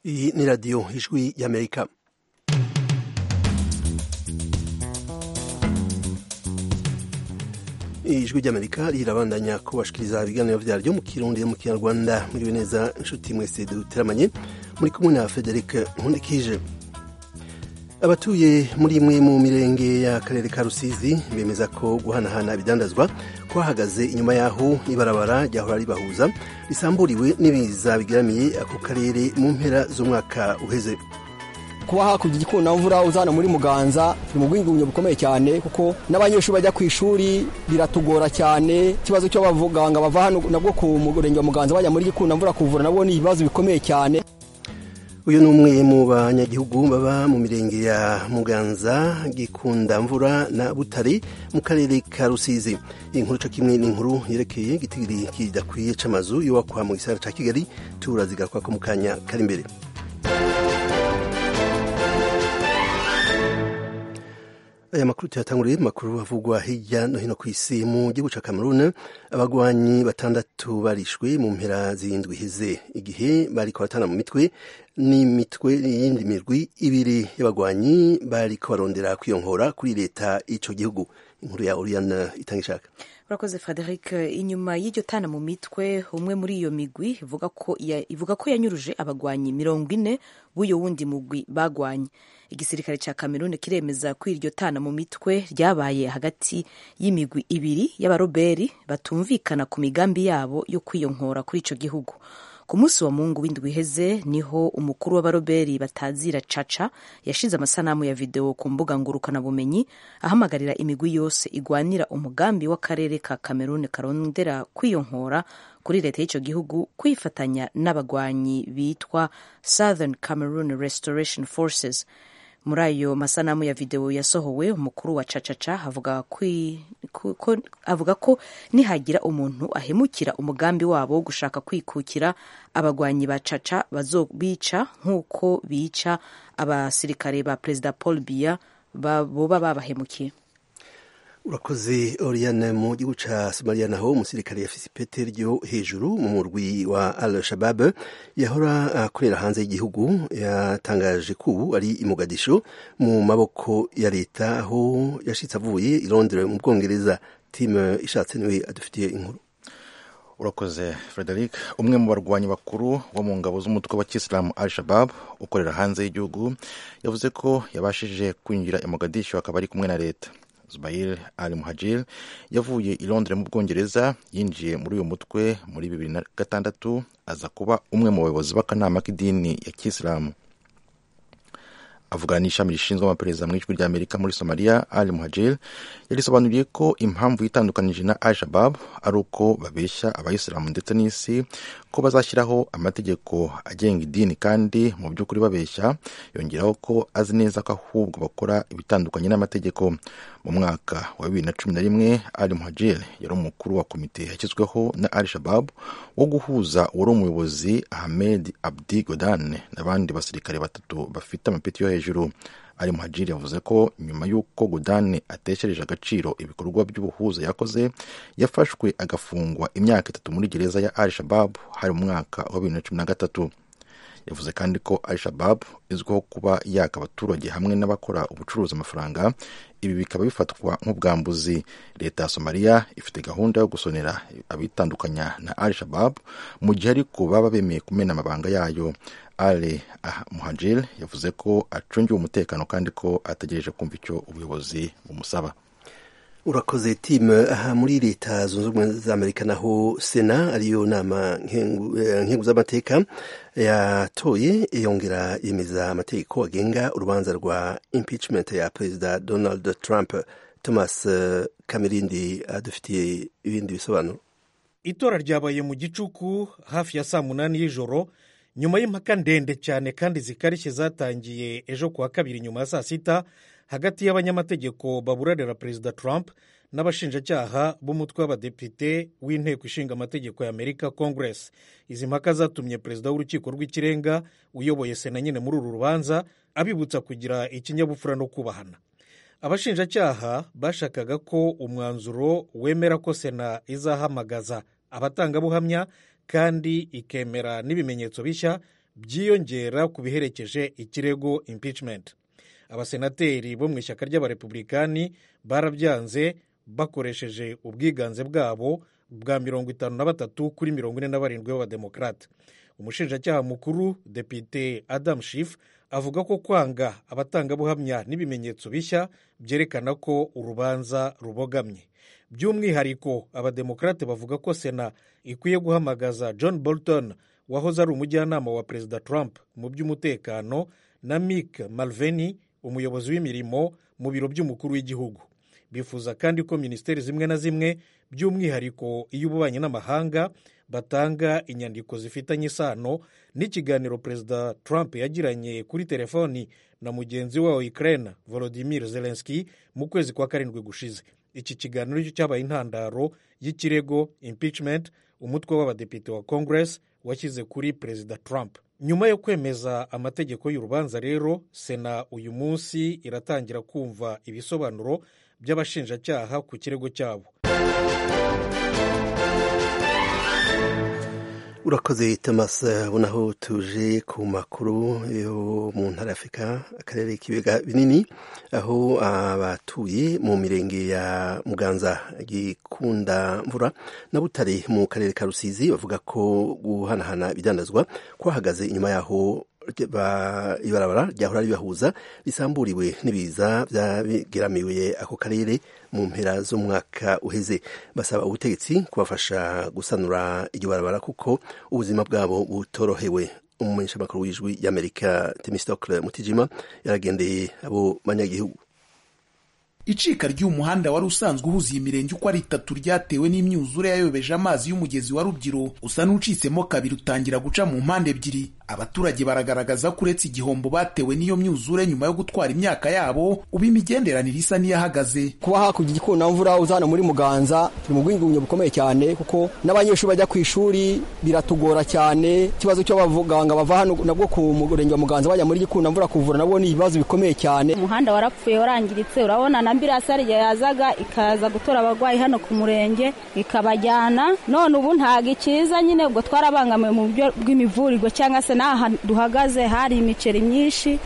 Iyi ni radiyo ijwi y'amerika ijwi ry'amerika rirabandanya kubashikiriza ibiganiro byaryo mu kirundi no mu kinyarwanda muriwe neza inshuti mwese duteramanye muri kumwe na frederic nkundikije abatuye muri imwe mu mirenge y'akarere ka rusizi bemeza ko guhanahana ibidandazwa kwahagaze inyuma y'aho ibarabara ryahora ribahuza risamburiwe n'ibiza bigaramiye ako karere mu mpera z'umwaka uheze kuba hakurya igikunamvura uzana muri muganza ni ubwingunge bukomeye cyane kuko n'abanyeshuri bajya ku ishuri biratugora cyane ikibazo cyo bavuga ngo bava hano nabwo ku murenge wa muganza bajya muri gikunamvura kuvura nabwo ni ibibazo bikomeye cyane uyu ni umwe mu banyagihugu baba mu mirenge ya muganza gikundamvura na butare mu karere ka rusizi inkuru cyo kimwe n'inkuru yerekeye igitigiri kidakwiye c'amazu yubakwa mu gisagara ca kigali turazigaruka ko mu kanya kari imbere aya makuru tuyatanguriye mu makuru avugwa hirya no hino ku isi mu gihugu cya cameroon abagwanyi batandatu barishwe mu mpera zirindwi iheze igihe bariko batana mu mitwe n'imitwe y'indi mirwi ibiri y'abagwanyi bariko barondera kwiyongora kuri leta y'ico gihugu inkuru ya oriyana itanga ishaka urakoze frederic inyuma y'iryo tana mu mitwe umwe muri iyo migwi ivuga ko ya, ivuga ko yanyuruje abagwanyi mirongo ine b'uyo wundi mugwi bagwanye igisirikare cya kameruni kiremeza ko iryo tana mu mitwe ryabaye hagati y'imigwi ibiri y'abaroberi batumvikana ku migambi yabo yo kwiyonkora kuri ico gihugu ku munsi wa mungu w'indwi iheze niho umukuru w'abaroberi batazira caca yashinze amasanamu ya videwo ku mbuga ngurukanabumenyi ahamagarira imigwi yose igwanira umugambi w'akarere ka kameruni karondera kwiyonkora kuri leta y'icyo gihugu kwifatanya n'abagwanyi bitwa southern cameroon restoration forces muri ayo masanamu ya videwo yasohowe umukuru wa cacaca avuga, avuga ko nihagira umuntu ahemukira umugambi wabo wo gushaka kwikukira abagwanyi ba caca bazobica nk'uko bica abasirikare ba perezida paul biya boba babahemukiye urakoze oriyane mu gihugu cya somaliya naho umusirikare yafise ipete ryo hejuru mu murwi wa al shabab yahora akorera hanze y'igihugu yatangaje ko ubu ari imugadisho mu maboko ya leta aho yashitse avuye i londres mu bwongereza timu ishatse niwe adufitiye inkuru urakoze frederic umwe mu barwanyi bakuru wo mu ngabo z'umutwe wa kisilamu al shabab ukorera hanze y'igihugu yavuze ko yabashije kwinjira i mugadisho akaba ari kumwe na leta zubair al muhajir yavuye i londres mu bwongereza yinjiye muri uyu mutwe muri bibiri na gatandatu aza kuba umwe mu bayobozi b'akanama k'idini ya kisilamu avugana n'ishami rishinzwe amaperereza mu ijwi ry'amerika muri somaliya al muhajir yarisobanuriye ko impamvu yitandukanije na al shabab ari uko babeshya abayisilamu ndetse n'isi ko bazashyiraho amategeko agenga idini kandi mu by'ukuri babeshya yongeraho ko azi neza ko ahubwo bakora ibitandukanye n'amategeko mu mwaka wa bibiri na cumi na rimwe al muhajir yari umukuru wa komite yashyizweho na al shabab wo guhuza uwari umuyobozi ahmed abdi godan n'abandi basirikare batatu bafite amapeti yo hejuru ari muhajiri yavuze ko nyuma y'uko gudane ateshereje agaciro ibikorwa by'ubuhuza yakoze yafashwe agafungwa imyaka itatu muri gereza ya al shabab hari mu mwaka wa bibiri na cumi na gatatu yavuze kandi ko al shabab izwiho kuba yaka abaturage hamwe n'abakora ubucuruzi amafaranga ibi bikaba bifatwa nk'ubwambuzi leta ya somaliya ifite gahunda yo gusonera abitandukanya na al shabab mu gihe ariko baba bemeye kumena amabanga yayo ale ah, muhajir yavuze ko acungiwe umutekano kandi ko ategereje kumva icyo ubuyobozi bumusaba urakoze timu aha muri leta zunze ubumwe za amerika naho sena ariyo nama nkenguzamateka yatoye yongera yemeza amategeko agenga urubanza rwa impeachment ya perezida donald trump thomas kamirindi adufitiye ibindi bisobanuro itora ryabaye mu gicuku hafi ya saa munani y'ijoro nyuma y'impaka ndende cyane kandi zikarishye zatangiye ejo kuwa kabiri nyuma ya saa sita hagati y'abanyamategeko baburanira perezida trump n'abashinjacyaha b'umutwe w'abadepite w'inteko ishinga amategeko ya amerika congress izi mpaka zatumye perezida w'urukiko rw'ikirenga uyoboye sena nyine muri uru rubanza abibutsa kugira ikinyabupfura no kubahana abashinjacyaha bashakaga ko umwanzuro wemera ko sena izahamagaza abatangabuhamya kandi ikemera n'ibimenyetso bishya byiyongera ku biherekeje ikirego impeachment abasenateri bo mu ishyaka ry'abarepublikani barabyanze bakoresheje ubwiganze bwabo bwa mirongo itanu na batatu kuri mirongo ine na barindwi b'abademokarate umushinjacyaha mukuru depite adam shif avuga ko kwanga abatangabuhamya n'ibimenyetso bishya byerekana ko urubanza rubogamye by'umwihariko abademokarate bavuga ko sena ikwiye guhamagaza john bolton wahoze ari umujyanama wa perezida trump mu by'umutekano na Mick Malveni umuyobozi w'imirimo mu biro by'umukuru w'igihugu bifuza kandi ko minisiteri zimwe na zimwe by'umwihariko iy'ububanyi n'amahanga batanga inyandiko zifitanye isano n'ikiganiro perezida trump yagiranye kuri telefoni na mugenzi we wa ukraine volodimir zelenski mu kwezi kwa karindwi gushize iki kiganiro cyo cyabaye intandaro y'ikirego impeachment umutwe w'abadepite wa congress washyize kuri perezida trump nyuma yo kwemeza amategeko y'urubanza rero sena uyu munsi iratangira kumva ibisobanuro by'abashinjacyaha ku kirego cyabo urakoze tamasa naho tuje ku makuru yo mu ntara afurika akarere k'ibiga binini aho abatuye mu mirenge ya muganza gikunda mvura na butare mu karere ka rusizi bavuga ko guhanahana ibidandazwa kwahagaze inyuma yaho ibarabara ryahora ribahuza risamburiwe n'ibiza byageramiwe ako karere mu mpera z'umwaka uheze basaba ubutegetsi kubafasha gusanura iryo barabara kuko ubuzima bwabo butorohewe umumenyeshamakuru w'ijwi y'amerika temisitokle mutijima yaragendeye abo banyagihugu icika ry'umuhanda wari usanzwe uhuza iyi mirenge uko ari itatu ryatewe n'imyuzure yayobeje amazi y'umugezi wa rubyiru usa n'ucitsemo kabiri utangira guca mu mpande ebyiri abaturage baragaragaza ko uretse igihombo batewe n'iyo myuzure nyuma yo gutwara imyaka yabo uba imigenderanire isa n'iyahagaze kuba hakurya igikunamvura uza hano muri muganza turi mu bwigunge bukomeye cyane kuko n'abanyeshuri bajya ku ishuri biratugora cyane ikibazo cy'abaganga bava hano nabwo ku murenge wa muganza bajya muri gikunamvura kuvura nabwo ni ibibazo bikomeye cyane umuhanda warapfuye warangiritse urabona na ambirasi ariyo yazaga ikaza gutora abarwayi hano ku murenge ikabajyana none ubu ntabwo ikiza nyine ubwo twarabangamiwe mu buryo bw'imivurirwa cyangwa se n'aha duhagaze hari imiceri myinshi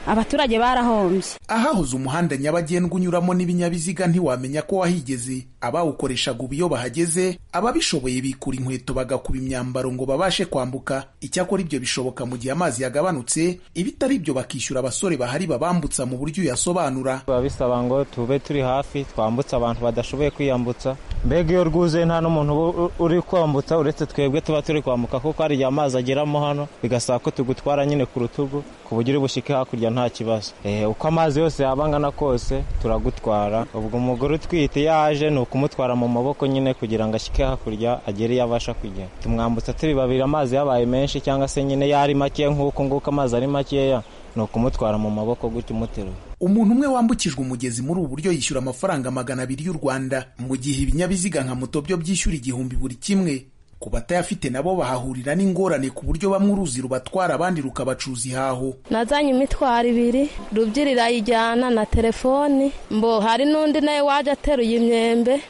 abaturage barahombye ahahoze umuhanda nyabagendwa unyuramo n'ibinyabiziga ntiwamenya ko wahigeze abawukoreshaga ubu iyo bahageze ababishoboye bikura inkweto bagakuba imyambaro ngo babashe kwambuka icyakora ibyo bishoboka mu gihe amazi yagabanutse ibitari ibyo bakishyura abasore bahari babambutsa mu buryo uyasobanura biba bisaba ngo tube turi hafi twambutse abantu badashoboye kwiyambutsa mbega iyo rwuzuye nta n'umuntu uri kwambutsa uretse twebwe tuba turi kwambuka kuko hari igihe amazi ageramo hano bigasaba ko tugutwara nyine ku rutugu ku buryo uri bushyike hakurya nta kibazo uko amazi yose yaba angana kose turagutwara ubwo umugore utwite yaje ni kumutwara mu maboko nyine kugira ngo ashyike hakurya agere iyo abasha kujya tumwambutsa turi babiri amazi yabaye menshi cyangwa se nyine yari makeya nk'uko nguko amazi ari makeya ni ukumutwara mu maboko gutya umuteruye umuntu umwe wambukijwe umugezi muri ubu buryo yishyura amafaranga magana abiri y'u rwanda mu gihe ibinyabiziga nka moto byo byishyura igihumbi buri kimwe ku batayafite nabo bahahurira n'ingorane ku buryo bamwe uruzi rubatwara abandi rukabacuza ihaho nazanye imitwaro ibiri rubyiri irayijyana na telefoni mbo hari n'undi nawe waje ateruye imyembe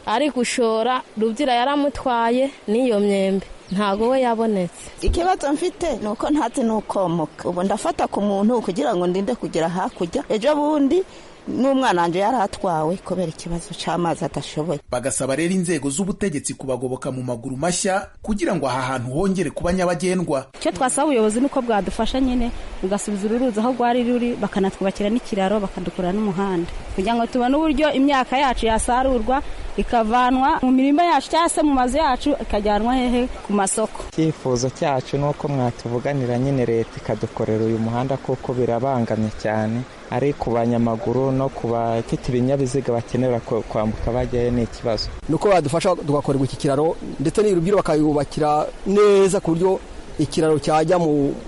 ari gushora rubyira yaramutwaye n'iyo myembe ntago we yabonetse ikibazo mfite ni uko ntatse n'ukomoka ubu ndafata ku muntu kugira ngo ndinde kugera hakurya ejo bundi n'umwana wanjye yari atwawe kubera ikibazo cy'amazi adashoboye bagasaba rero inzego z'ubutegetsi kubagoboka mu maguru mashya kugira ngo aha hantu hongere kuba nyabagendwa icyo twasaba ubuyobozi nuko bwadufasha nyine bugasubiza ururuzi aho rwari ruri bakanatwubakira n'ikiraro bakadukura n'umuhanda kugira ngo tubone uburyo imyaka yacu yasarurwa ikavanwa mu mirima yacu cyangwa se mu mazu yacu ikajyanwa hehe ku masoko icyifuzo cyacu ni uko mwatuvuganira nyine leta ikadukorera uyu muhanda kuko birabangamye cyane ari ku banyamaguru no ku bafite ibinyabiziga bakenera kwambuka bajyayo ni ikibazo nuko badufasha tugakorerwa iki kiraro ndetse n'urubyiruko bakayubakira neza ku buryo ikiraro cyajya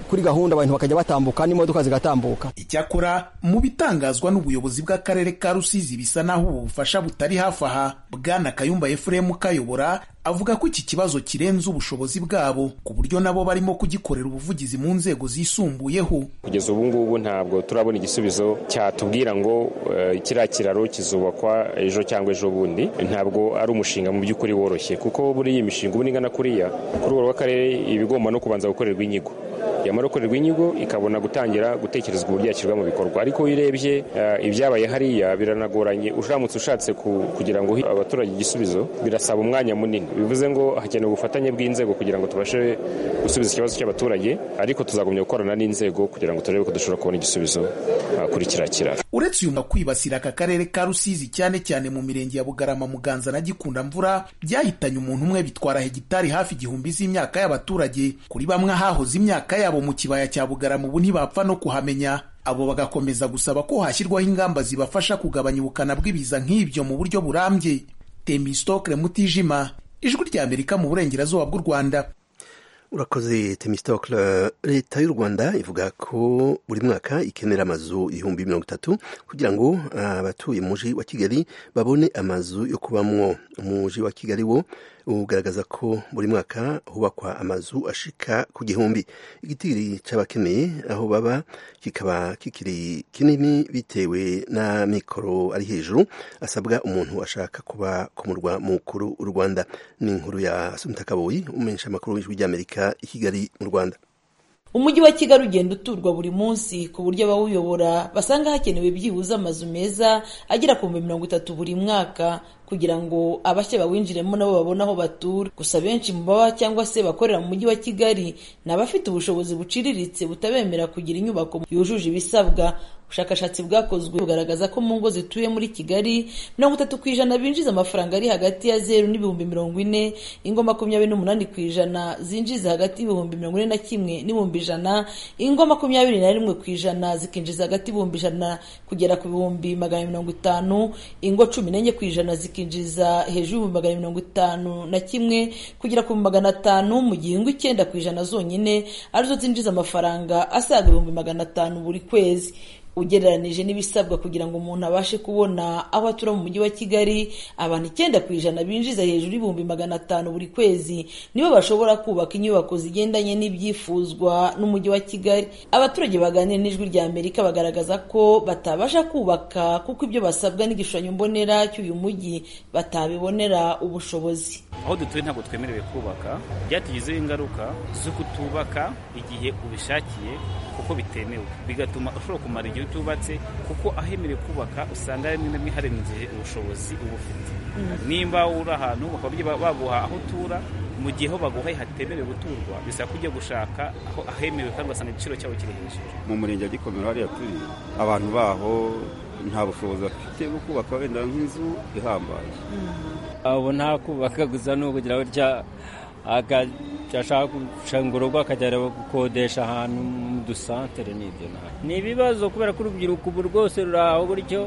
kuri gahunda abantu bakajya batambuka n'imodoka zigatambuka icyakora mu bitangazwa n'ubuyobozi bw'akarere ka rusizi bisa n'aho ubu bufasha butari hafi aha bwana kayumba efuremu kayobora avuga ko iki kibazo kirenze ubushobozi bwabo ku buryo nabo barimo kugikorera ubuvugizi mu nzego zisumbuyeho kugeza ubu ngubu ntabwo turabona igisubizo cyatubwira ngo kiriya kiraro kizubakwa ejo cyangwa ejo bundi ntabwo ari umushinga mu by'ukuri woroshye kuko buriya imishinga ubu n'ingana kuriya ku rwego rw'akarere iba igomba no kubanza gukorerwa inyigo yamara gukorerwa inyigo ikabona gutangira gutekerezwa uburyo yashyirwa mu bikorwa ariko iyo urebye eh, ibyabaye hariya biranagoranye uramutse ushatse ku- kugira ngo uhe abaturage igisubizo birasaba umwanya munini bivuze ngo hakenewe ubufatanye bw'inzego kugira ngo tubashe gusubiza ikibazo cy'abaturage ariko tuzagumya gukorana n'inzego kugira ngo turebe ko dushobora kubona igisubizo ah, kuri kiriya kiraro uretse uyu mwuga kwibasira aka karere ka rusizi cyane cyane mu mirenge ya bugarama muganza na gikunda mvura byahitanye umuntu umwe bitwara hegitari hafi igihumbi z'imyaka y'abaturage kuri bamwe hahoze imyaka yabo mu kibaya cya bugarama ubu ntibapfa no kuhamenya abo bagakomeza gusaba ko hashyirwaho ingamba zibafasha kugabanya ubukana bw'ibiza nk'ibyo mu buryo burambye temistokle mutijima ijwi ry'amerika mu burengerazuba bw'u rwanda urakoze temistokle leta y'u rwanda ivuga ko buri mwaka ikenera amazu ibihumbi mirongo itatu kugira ngo ah, abatuye mu mujyi wa kigali babone amazu yo kubamwo umujyi wa kigali wo ugaragaza ko buri mwaka hubakwa amazu ashika ku gihumbi igitiri cy'abakeneye aho baba kikaba kikiri kinini bitewe n'amikoro ari hejuru asabwa umuntu ashaka kuba ku murwa mukuru w'u rwanda ni inkuru ya asumta kaboyi umumenyesha amakuru w'ijwi ry'amerika i kigali mu rwanda umujyi wa kigali ugenda uturwa buri munsi ku buryo abawuyobora basanga hakenewe byibuze amazu meza agera ku bihumbi mirongo itatu buri mwaka kugira ngo abashya bawinjiremo nabo babone aho batura gusa benshi mu baba cyangwa se bakorera mu mujyi wa kigali ni abafite ubushobozi buciriritse butabemera kugira inyubako yujuje ibisabwa ubushakashatsi bwakozwe bugaragaza ko mu ngo zituye muri kigali mirongo itatu ku ijana binjiza amafaranga ari hagati ya zeru n'ibihumbi mirongo ine ingo makumyabiri n'umunani ku ijana zinjiza hagati y'ibihumbi mirongo ine na kimwe n'ibihumbi ijana ingo makumyabiri na rimwe ku ijana zikinjiza hagati y'ibihumbi ijana kugera ku bihumbi magana mirongo itanu ingo cumi n'enye ku ijana zikinjiza hejuru y'ibihumbi magana mirongo itanu na kimwe kugera ku bihumbi magana atanu mu gihe ingo icyenda ku ijana zonyine arizo zinjiza amafaranga asaga ibihumbi magana atanu buri kwezi ugereranije n'ibisabwa kugira ngo umuntu abashe kubona aho atura mu mujyi wa kigali abantu icyenda ku ijana binjiza hejuru y'ibihumbi magana atanu buri kwezi nibo bashobora kubaka inyubako zigendanye n'ibyifuzwa n'umujyi wa kigali abaturage baganira n'ijwi rya amerika bagaragaza ko batabasha kubaka kuko ibyo basabwa n'igishushanyo mbonera cy'uyu mujyi batabibonera ubushobozi aho dutuye ntabwo twemerewe kubaka byatugizeho ingaruka zo kutubaka igihe ubishakiye kuko bitemewe bigatuma ushobora kumara igihe utubatse kuko ahemerewe kubaka usanga rimwe na rimwe hari igihe ubushobozi uba ufite Mm. nimba uri ahantu bakabye baguha aho utura mu gihe aho baguhaye hatemerewe guturwa bisaba ko ujya gushaka aho ahemerewe kandi ugasanga igiciro cyaho kiri hejuru mu murenge wa gikomero hariya turi abantu baho nta bushobozi bafite bwo kubaka wenda nk'inzu ihambaye abo nta kubaka gusa ni ukugira gutya agashaka gushinga urugo akajya gukodesha ahantu mu dusantere n'ibyo nabi ni ibibazo kubera ko urubyiruko ubu rwose ruri aho gutyo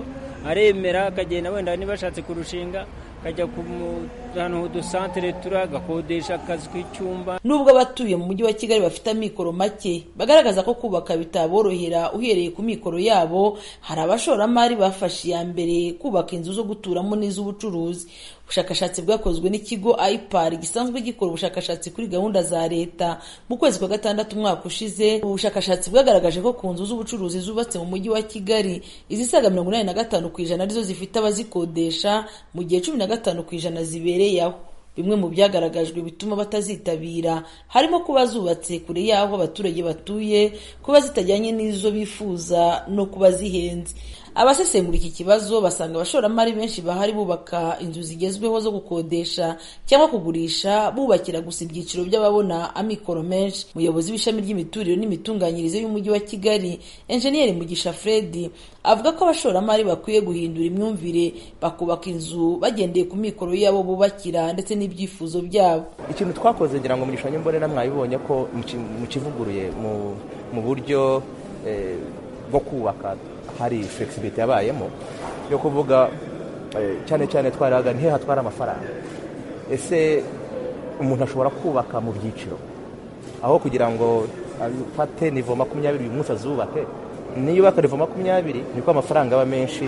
aremera akagenda wenda niba ashatse kurushinga akajya ku mu- ahantu h'udusantere turi agakodesha akazi k'icyumba nubwo abatuye mu mujyi wa kigali bafite amikoro make bagaragaza ko kubaka bitaborohera uhereye ku mikoro yabo hari abashoramari bafashe iya mbere kubaka inzu zo guturamo n'iz'ubucuruzi ubushakashatsi bwakozwe n'ikigo ipar gisanzwe gikora ubushakashatsi kuri gahunda za leta mu kwezi kwa gatandatu umwaka ushize ubu bushakashatsi bwagaragaje ko ku nzu z'ubucuruzi zubatse mu mujyi wa kigali izisaga mirongo inani na gatanu ku ijana arizo zifite abazikodesha mu gihe cumi na gatanu ku ijana zibereye aho bimwe mu byagaragajwe bituma batazitabira harimo kuba zubatse kure y'aho abaturage batuye kuba zitajyanye n'izo bifuza no kuba zihenze abasesengura iki kibazo basanga abashoramari benshi bahari bubaka inzu zigezweho zo gukodesha cyangwa kugurisha bubakira gusa ibyiciro by'ababona amikoro menshi umuyobozi w'ishami ry'imiturire n'imitunganyirize y'umujyi wa kigali enjeniyeri mugisha fredi avuga ko abashoramari bakwiye guhindura imyumvire bakubaka inzu bagendeye ku mikoro yabo bubakira ndetse n'ibyifuzo byabo ikintu twakoze ngira ngo mu gishushanyo mbonera mwabibonye ko muki- mukivuguruye mu- mu buryo eh, bwo kubaka hari flexibility yabayemo yo kuvuga eh, cyane cyane twaraga ntihe hatwara amafaranga ese umuntu ashobora kubaka mu byiciro aho kugira ngo afate nivo makumyabiri uyu munsi azubake niyo ubaka nivo makumyabiri niko amafaranga aba menshi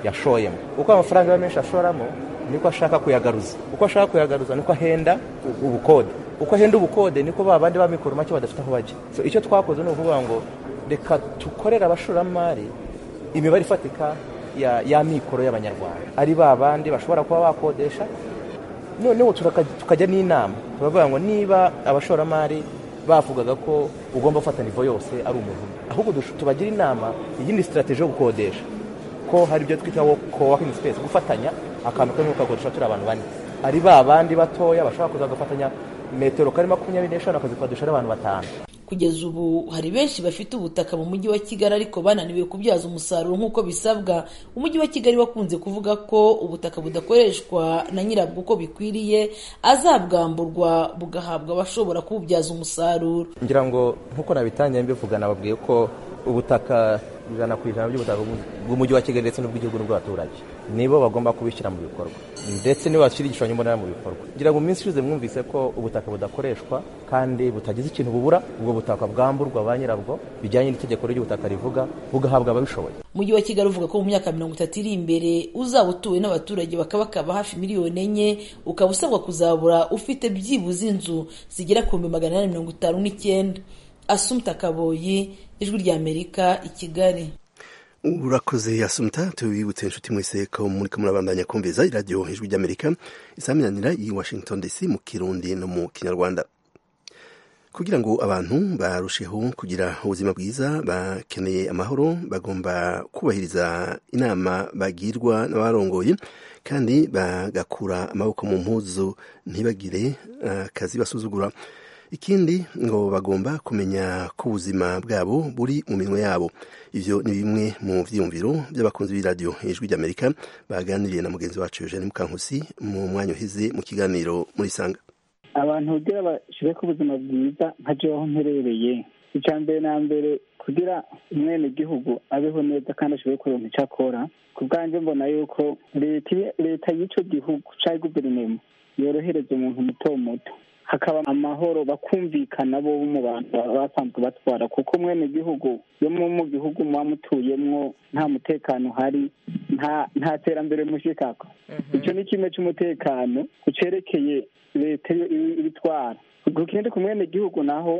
yashoyemo uko amafaranga aba menshi ashoramo niko ashaka kuyagaruza uko ashaka kuyagaruza niko ahenda u- ubukode uko ahenda ubukode niko ba bandi b'amikoro make badafite aho bajya So, icyo twakoze ni ukuvuga ngo reka dukorere abashoramari imibare ifatika ya- y'amikoro y'abanyarwanda ari ba bandi bashobora kuba bakodesha noneho turaka- tukajya n'inama turavuga ngo niba abashoramari bavugaga ko ugomba gufata nivo yose ari umuntu umwe ahubwo dush- tubagira inama iyindi sitarateji yo gukodesha ko hari ibyo twita coworking space gufatanya akantu kamwe ukakodesha turi abantu bane ari ba bandi batoya bashobora kuza bagafatanya metero kari makumyabiri n'eshanu akazikodesha ari abantu batanu kugeza ubu hari benshi bafite ubutaka mu mujyi wa kigali ariko bananiwe kubyaza umusaruro nk'uko bisabwa umujyi wa kigali wakunze kuvuga ko ubutaka budakoreshwa na nyirabwo uko bikwiriye azabwamburwa bugahabwa abashobora kububyaza umusaruro ngira ngo nk'uko nabitangiye mbivugana babwiye ko ubutaka ijana ku ijana by'ubutaka bw'u- bw'umujyi wa kigali ndetse n'ubw'igihugu n'ubw'abaturage nibo bagomba kubishyira mu bikorwa ndetse nibo bashyira igishushanyo mbonera mu bikorwa ngira ngo mu minsi ishize mwumvise ko ubutaka budakoreshwa kandi butagize ikintu bubura ubwo butaka bwamburwa ba nyirabwo bijyanye n'itegeko ry'ubutaka rivuga bugahabwa ababishoboye umujyi wa kigali uvuga ko mu myaka mirongo itatu iri imbere uzaba utuwe n'abaturage bakabakaba hafi miliyoni enye ukaba usabwa kuzabura ufite byibuze inzu zigera ku bihumbi magana inani mirongo itanu n'icyenda asumta kaboyi ijwi ry'amerika i kigali urakoze yasumta tubibutse inshuti mwese ko muri kumwe murabandanya kumviza iradiyo ijwi ry'amerika isaminanira y'i washington dc mu kirundi no mu kinyarwanda kugira ngo abantu barusheho kugira ubuzima bwiza bakeneye amahoro bagomba kubahiriza inama bagirwa n'abarongoye kandi bagakura amaboko mu mpuzu ntibagire eh, akazi basuzugura ikindi ngo bagomba kumenya ko ubuzima bwabo buri mu minwe yabo ibyo ni bimwe mu byiyumviro by'abakunzi b'iradiyo ijwi ry'amerika baganiriye na mugenzi wacu eugene mukankusi mu mwanya uhize mu kiganiro muri sanga abantu kugira bashire ku buzima bwiza nka jewe aho mperereye icya mbere na mbere kugira umwene gihugu abeho neza kandi ashobore kuronka icyo akora ku bwanjye mbona yuko leta leta y'icyo gihugu cyangwa guverinoma yorohereza umuntu muto muto hakaba amahoro bakumvikana bo mu bantu baba basanzwe batwara kuko mwene gihugu yo mu mu gihugu muba mutuyemwo nta mutekano uhari nta nta terambere mushikako icyo ni kimwe cy'umutekano ku cerekeye leta iyo ibi- ibitwara ubwo ikindi ku mwene gihugu naho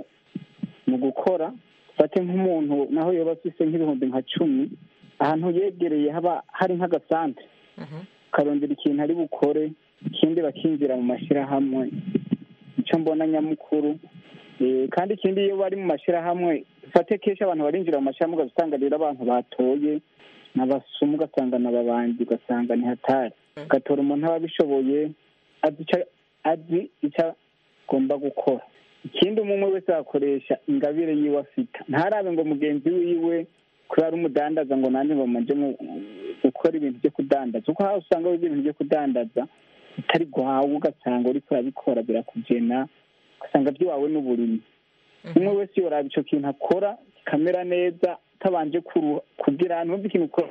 mu gukora fate nk'umuntu naho yoba afise nk'ibihumbi nka cumi ahantu yegereye haba hari nk'agasantere ukarondera ikintu ari bukore ikindi bakinjira mu mashyirahamwe icyo mbona nyamukuru Eh, kandi ikindi iyo bari mu mashyirahamwe fate kenshi abantu barinjira mu mashyirahamwe ugasanga rero abantu batoye n'abasumu ugasanga ni ababanji ugasanga ni hatari ugatora umuntu aba abishoboye azi ica- azi icyo agomba gukora ikindi umwe wese yakoresha ingabire yiwe afite ntarabe ngo mugenzi wiwe kubera umudandaza ngo nanjye ngo manje mu- gukora ibintu byo kudandaza kuko haba usanga wiga ibintu byo kudandaza utari gwawe ugasanga uriko urabikora birakugena ugasanga by'iwawe n'uburimyi umwe wese yoraba ico kintu akora kikamera neza utabanje kuruha kugira ahantu wumva ikintu ukora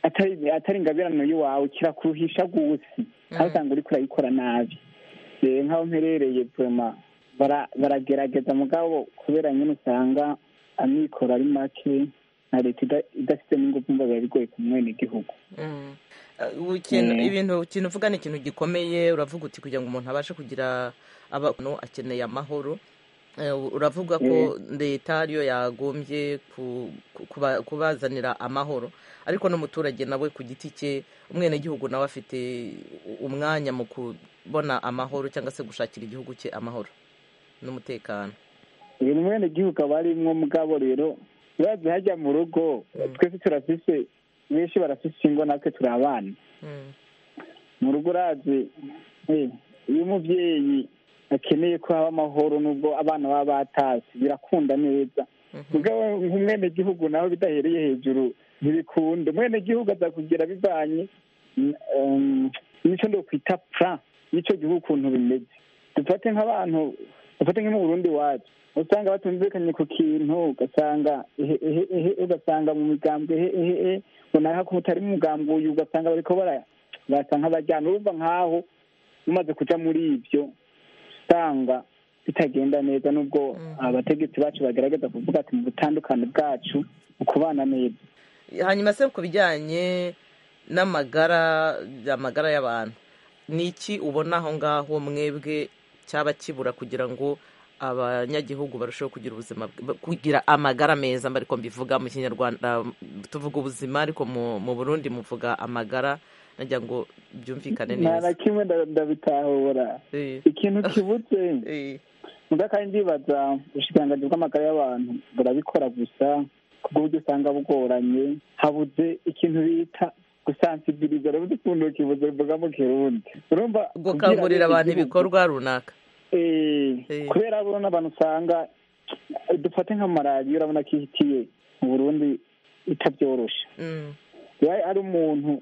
atari atari ingabirano y'iwawe kirakuruhisha gusi aho usanga uriko urayikora nabi Eh, nk'aho mperereye vuma bara- baragerageza mugabo kubera nyine usanga amikoro ari make na leta ida- idafite n'ingufu mba biba bigoye ku mwenegihugu Mm. Eh, ikintu- Mm. ibintu ikintu uvuga ni ikintu gikomeye uravuga uti kugira ngo umuntu abashe kugira abantu akeneye amahoro Eh, uravuga ko leta ariyo yagombye ku- ku- kuba- kubazanira amahoro ariko n'umuturage nawe ku giti cye umwenegihugu nawe afite umwanya mu kubona amahoro cyangwa se gushakira igihugu cye amahoro n'umutekano uyu mwene gihugu aba arimwo mugabo rero urazi hajya mu rugo twese turafise benshi barafise ingo natwe turi abana mu rugo urazi eh, iyo umubyeyi akeneye ko haba amahoro n'ubwo abana baba batashye birakunda neza mugabo nk'umwene gihugu nawe bidahereye hejuru ntibikunda umwene gihugu aza kugira bivanye n- um, n'icyo ndokwita plan y'icyo gihugu ukuntu bimeze dufate nk'abantu dufate nko mu burundi wacu usanga batumvikanye ku kintu ugasanga ehe, ehe, ehe, ugasanga mu migambwe ehe, ehe, ehe, ngo naho utari mu mugambwe uyu ugasanga bariko bara- basa nk'abajyana urumva nk'aho umaze kuja muri ibyo usanga bitagenda neza nubwo abategetsi bacu bagerageza kuvuga ati mu butandukane bwacu mu kubana neza hanyuma se ku bijyanye n'amagara amagara y'abantu ni iki ubona aho ngaho mwebwe cyaba kibura kugira ngo abanyagihugu barusheho kugira ubuzima bw- kugira amagara meza mba ariko mbivuga mu kinyarwanda tuvuga ubuzima ariko mu mu burundi muvuga amagara nagira ngo byumvikane nta neza na kimwe nda- ndabitahura ikintu kibutse muga kandi ndibaza ubushikiranganji bw'amagara y'abantu burabikora gusa kubwo uburyo usanga bugoranye habuze ikintu bita gusansibiriza urabuze ukuntu kibuze mvuga mu kirundi urumva gukangurira abantu ibikorwa runaka kubera buruna abantu usanga dufate nka malariya urabona ko ihitiye mu burundi itabyoroshe hari umuntu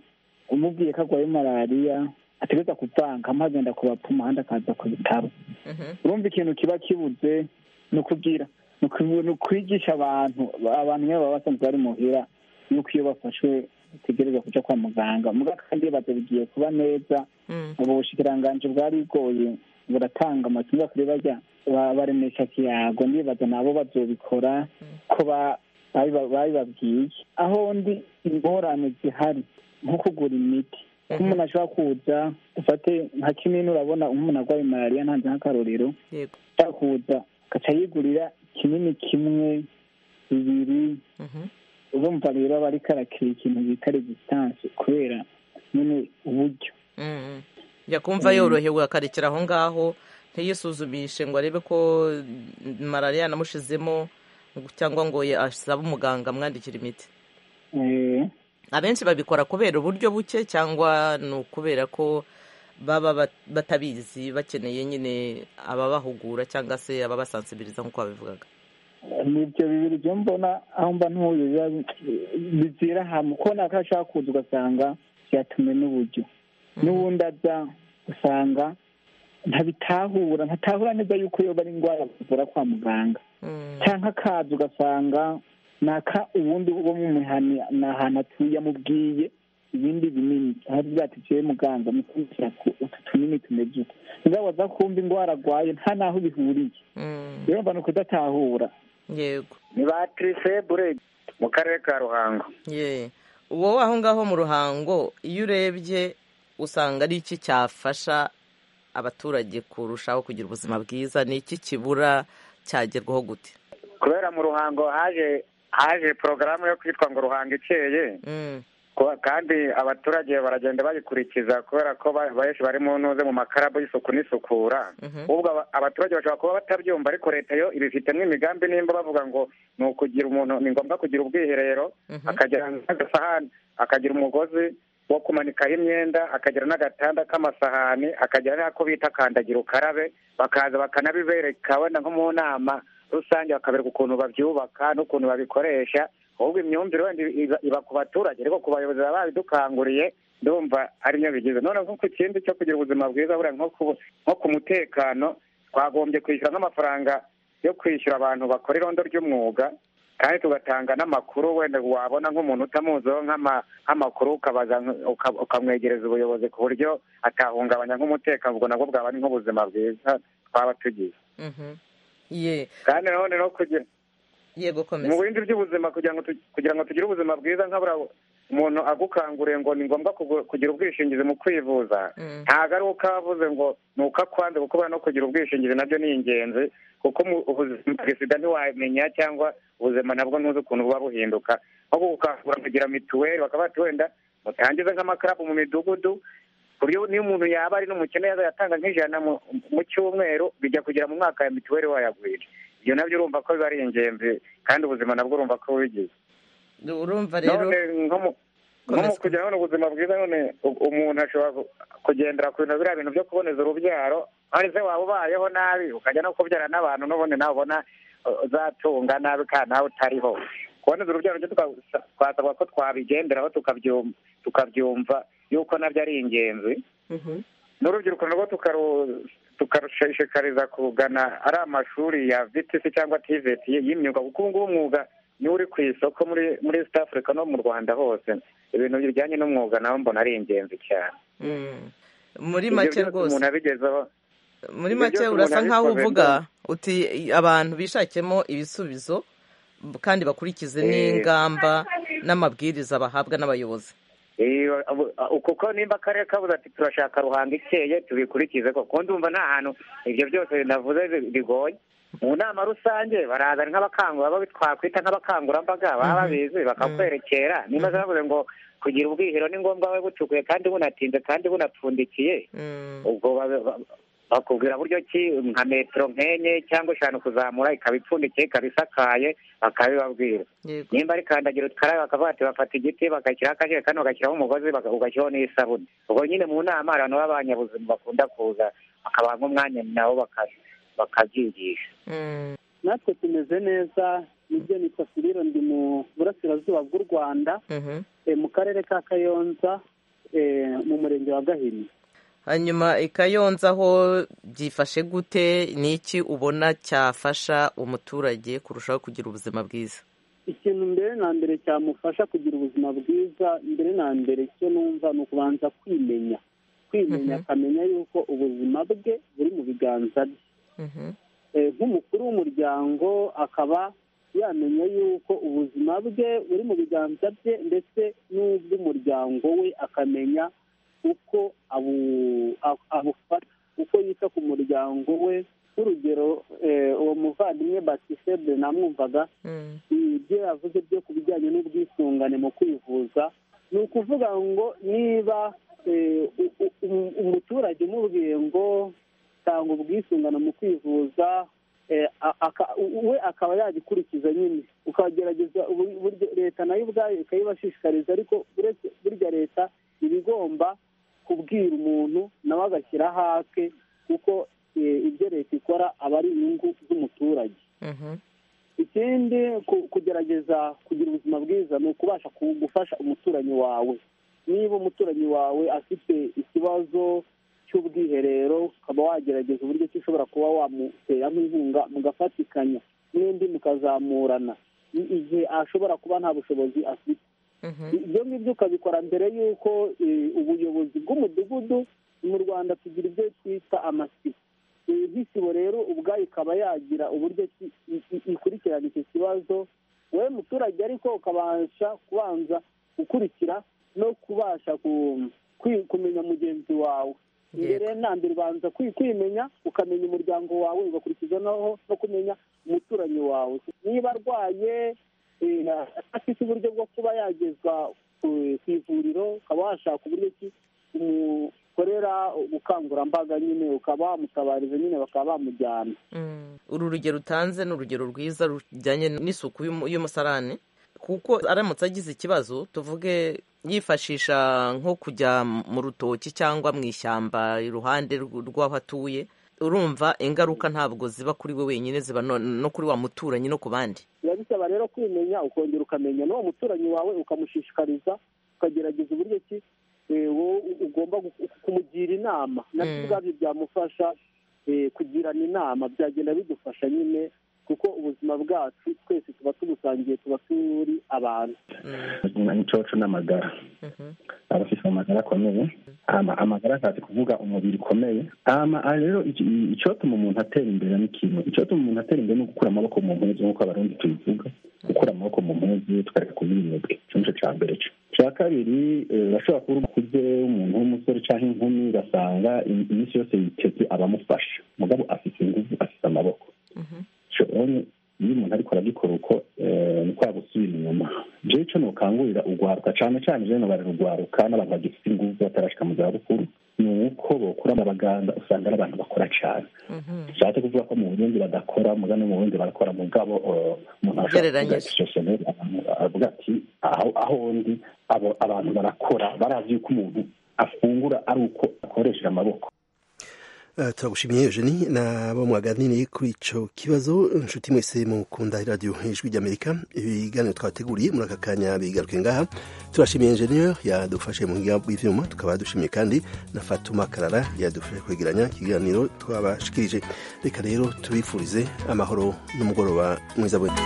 umubwiye ko arwaye malariya ategeza kuvanga amazi yenda kubapfuma ahandi akaza ku bitaro urumva ikintu kiba kibuze ni ukubwira ni ukwigisha abantu abantu niyo baba basanzwe bari muhira nuko iyo bafashwe bategereza kujya kwa muganga muga kandi baza bigiye kuba neza ubu bushikiranganji bwari bugoye buratanga amatungo kuri bajya baremesha kiyago ndibaza nabo bazobikora ko babibabwiye aho ndi ingorane zihari nko kugura imiti ko umuntu ashobora kuza ufate nka kimwe urabona umuntu arwaye malariya ntanze nk'akarorero ashobora kuza agaca yigurira kinini kimwe bibiri urumva rero aba ariko arakira ikintu bita regisitance kubera nyine uburyo yakumva yorohewe akarekera aho ngaho ntiyisuzumishe ngo arebe ko malariya yanamushizemo cyangwa ngo asabe umuganga amwandikira imiti abenshi babikora kubera uburyo buke cyangwa ni ukubera ko baba batabizi bakeneye nyine ababahugura cyangwa se ababasansibiriza nk'uko babivugaga ni ibyo bibiri byo mbona aho mba ntuye bizira hamwe ko nako ashaka kuza ugasanga byatume n'uburyo n'ubundi aza usanga ntabitahura ntatahura neza yuko yoba ari indwara bavura kwa muganga cyangwa akaza ugasanga naka ubundi bwo mu mihani ni ahantu atuye amubwiye ibindi binini aho byatikiye muganga mukumvira ko utu tunini tumeze uko uzabaza kumva indwara arwaye nta n'aho bihuriye rero mba ni ukudatahura yego ni ba tirisebure mu karere ka ruhango wowe aho ngaho mu ruhango iyo urebye usanga ari iki cyafasha abaturage kurushaho kugira ubuzima bwiza ni iki kibura cyagerwaho gute kubera mu ruhango haje haje porogaramu yo kwitwa ngo ruhanga ikeye kandi abaturage baragenda bayikurikiza kubera ko benshi bari mu ntuze mu makarabu y'isuku n'isukura ubwo abaturage bashobora kuba batabyumva ariko leta yo ibifitemo imigambi nimba bavuga ngo ni ukugira umuntu ni ngombwa kugira ubwiherero akagira n'agasahani akagira umugozi wo kumanikaho imyenda akagira n'agatanda k'amasahani akagira n'ako bita kandagira ukarabe bakaza bakanabibereka wenda nko mu nama rusange bakabereka ukuntu babyubaka n'ukuntu babikoresha ahubwo imyumvire wenda iba ku baturage ariko ku bayobozi baba babidukanguriye ndumva ari byo bigize noneho nko ku kindi cyo kugira ubuzima bwiza buriya nko ku mutekano twagombye kwishyura nk'amafaranga yo kwishyura abantu bakora irondo ry'umwuga kandi tugatanga n'amakuru wenda wabona nk'umuntu utamuziho nk'amakuru ukabaza ukamwegereza ubuyobozi ku buryo atahungabanya nk'umutekano ubwo nabwo bwaba ari nk'ubuzima bwiza twaba tugize kandi nanone no kugira yego komeza mu bindi by'ubuzima kugira ngo kugira ngo tugire ubuzima bwiza nkabura umuntu agukanguriye ngo ni ngombwa kugira ubwishingizi mu kwivuza ntabwo ari uko avuze ngo ni uko akwanze kuko no kugira ubwishingizi nabyo ni ingenzi kuko ubuzima ntiwamenya cyangwa ubuzima nabwo ntuzi ukuntu buba buhinduka nko gukangura kugira mituweli bakaba bati wenda mutangize nk'amakarabu mu midugudu ku buryo niyo umuntu yaba ari n'umukene yatanga nk'ijana mu cyumweru bijya kugera mu mwaka ya mituweli wayagwira ibyo nabyo urumva ko biba ari ingenzi kandi ubuzima nabwo urumva ko bubigize urumva rero nko mu kugira none ubuzima bwiza none umuntu ashobora kugendera ku bintu biriya bintu byo kuboneza urubyaro ariko waba ubayeho nabi ukajya no kubyara n'abantu n'ubundi nawe ubona uzatunga nabi kandi nawe utariho kuboneza urubyaro twasabwa ko twabigenderaho tukabyumva yuko nabyo ari ingenzi n'urubyiruko narwo tukarushishikariza kugana ari amashuri ya vitisi cyangwa tiveti y'imyuga kuko ubu ngubu umwuga niwo uri ku isoko muri muri east africa no mu rwanda hose ibintu bijyanye n'umwuga nawe mbona ari ingenzi cyane muri make rwose muri make urasa nkaho uvuga uti abantu bishakemo ibisubizo kandi bakurikize n'ingamba n'amabwiriza bahabwa n'abayobozi kuko nimba akarere kabuze ati turashaka ruhanga ikeye tubikurikize kuko ndumva nta hantu ibyo byose navuze bigoye mu nama rusange barazana nk'abakangura twakwita nk'abakangurambaga baba babizi bakakwerekera nimba zavuze ngo kugira ubwihero ni ngombwa we butukuye kandi bunatinze kandi bunapfundikiye ubwo bakubwira buryo ki nka metero nk'enye cyangwa eshanu kuzamura ikaba ipfundikiye ikaba isakaye bakabibabwira nimba ari kandagira ukarabe bakavuga ati bafata igiti bagashyiraho akajerekani bagashyiraho umugozi ugashyiraho n'isabune ubwo nyine mu nama abantu b'abanyabuzima bakunda kuza bakabaha nk'umwanya nabo bakabyigisha natwe tumeze neza nibyo nitwa firiro ndi mu burasirazuba bw'u rwanda mu karere ka kayonza mu murenge wa gahini hanyuma ikayonza aho byifashe gute ni iki ubona cyafasha umuturage kurushaho kugira ubuzima bwiza ikintu mbere na mbere cyamufasha kugira ubuzima bwiza mbere na mbere icyo numva ni ukubanza kwimenya kwimenya akamenya yuko ubuzima bwe buri mu biganza bye nk'umukuru w'umuryango akaba yamenya yuko ubuzima bwe buri mu biganza bye ndetse n'ubw'umuryango we akamenya uko abufata uko yita ku muryango we nk'urugero uwo muvandimwe batisebe namwumvaga ibyo yavuze byo ku bijyanye n'ubwisungane mu kwivuza ni ukuvuga ngo niba umuturage umubwiye ngo tanga ubwisungane mu kwivuza we akaba yagikurikiza nyine ukagerageza uburyo leta nayo ubwayo ikayibashishikariza ariko burya leta iba igomba kubwira umuntu nawe agashyiraho ake kuko ibyo leta ikora aba ari inyungu z'umuturage ikindi kugerageza kugira ubuzima bwiza ni ukubasha gufasha umuturanyi wawe niba umuturanyi wawe afite ikibazo cy'ubwiherero ukaba wagerageza uburyo ki ushobora kuba wamuteramo inkunga mugafatikanya n'undi mukazamurana igihe ashobora kuba nta bushobozi afite ibyo ngibyo ukabikora mbere y'uko ubuyobozi bw'umudugudu mu rwanda tugira ibyo twita amasibo nk'isibo rero ubwayo ikaba yagira uburyo ikurikirana icyo kibazo wowe muturage ariko ukabasha kubanza gukurikira no kubasha kumenya mugenzi wawe mbere na mbere ubanza kwimenya ukamenya umuryango wawe ugakurikiza no kumenya umuturanyi wawe niba arwaye afite uburyo bwo kuba yagezwa ku ivuriro ukaba washaka uburyo ki umukorera ubukangurambaga nyine ukaba wamutabariza nyine bakaba bamujyana uru rugero utanze ni urugero rwiza rujyanye n'isuku y'umusarani kuko aramutse agize ikibazo tuvuge yifashisha nko kujya mu rutoki cyangwa mu ishyamba iruhande rw'aho atuye urumva ingaruka ntabwo ziba kuri we wenyine ziba no kuri wa muturanyi no ku bandi biba bisaba rero kwimenya ukongera ukamenya n'uwo muturanyi wawe ukamushishikariza ukagerageza uburyo ki ugomba kumugira inama nabyo ubwabyo byamufasha kugirana inama byagenda bidufasha nyine kuko ubuzima bwacu twese tuba tubusangiye tuba turi abantu ubuzima n'icoco n'amagara abafite amagara akomeye amagara akazi kuvuga umubiri ukomeye rero icyotuma umuntu atera imbere n'ikintu icyotuma umuntu atera imbere ni ugukura amaboko mu mpuzu nk'uko abarundi tubivuga gukura amaboko mu mpuzu tukareka kuba iminebwe nicyo cya mbere cyo cya kabiri urashobora kuba ukuze umuntu w'umusore cyangwa inkumi ugasanga iminsi yose yiteze abamufasha umugabo afite ingufu afite amaboko iyo umuntu ariko aragikora uko ni kwa gusubira inyuma jewe ico nokangurira urwaruka cane cane jewe nobara urwaruka n'abantu bagifite inguvu batarashika mu zabukuru ni uko bokura mu baganga usanga ari abantu bakora cane bishatse kuvuga ko mu burundi badakora muga no mu burundi barakora mugabo umuntu ashobora avuga ati aho ndi abantu barakora barazi yuko umuntu afungura ari uko akoresheje amaboko turagushimiye eugenie nabo mwaganiriye kuri icyo kibazo inshuti mwese mukunda radiyo ijwi ry'amerika ibiganiro twateguriye muri aka kanya bigaruke ngaha turashimiye enjeniyeri yadufashe mu buhinga bw'ibyuma tukaba dushimiye kandi na fatuma karara yadufashe kwegeranya ikiganiro twabashikirije reka rero tubifurize amahoro n'umugoroba mwiza bw'ejo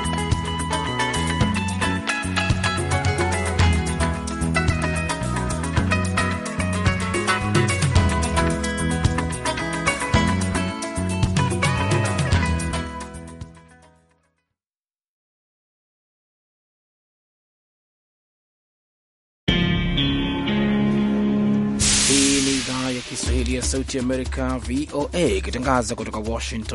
Sauti ya Amerika VOA ikitangaza kutoka Washington.